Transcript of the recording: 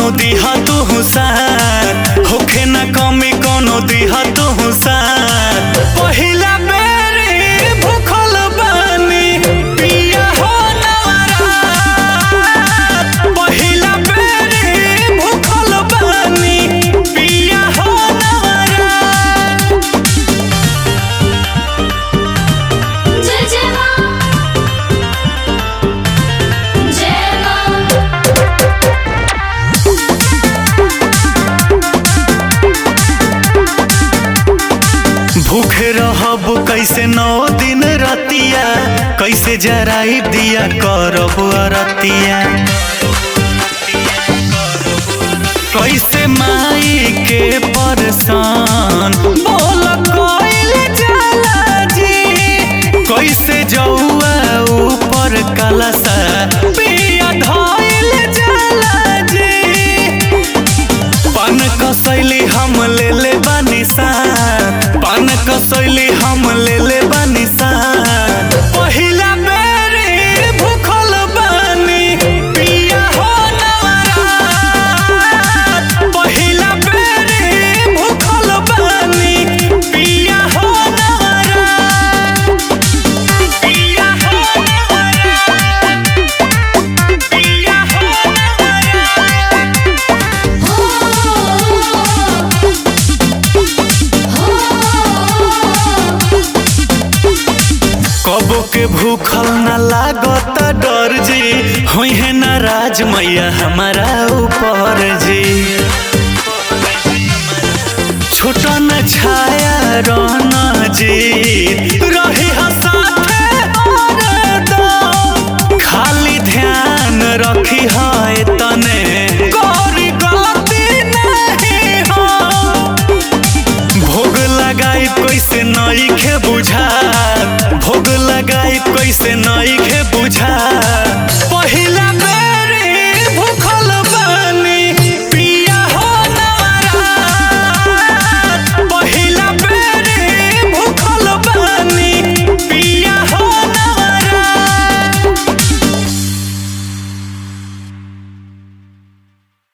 कोनो दिहा तू साथ होखे ना कमी कोनो दिहा तू साथ पहिला बेरी भूखल बानी पिया हो नवरात पहिला बेरी भूखल बानी पिया हो नवरात जय जय मां जय मां भूखे रहब कैसे नौ दिन रतिया कैसे जराई दिया करब अरतिया कैसे माई के परसान बोल कोइल जाला जी कैसे जौआ ऊपर कलसा पिया धइल जाला जी पान कसैली हम ले ले बानी साथ पान कसैली हम ले ले बानी साथ पहिला बेरी भूखल बानी पिया हो नवरात पहिला बेरी भूखल बानी पिया हो नवरात पिया हो नवरात पिया हो नवरात कबो के भूखल न लागत डर जी होई है नाराज मैया हमारा ऊपर जी छोटा न छाया रहना जी रही हसाथे हरदम खाली ध्यान रखी है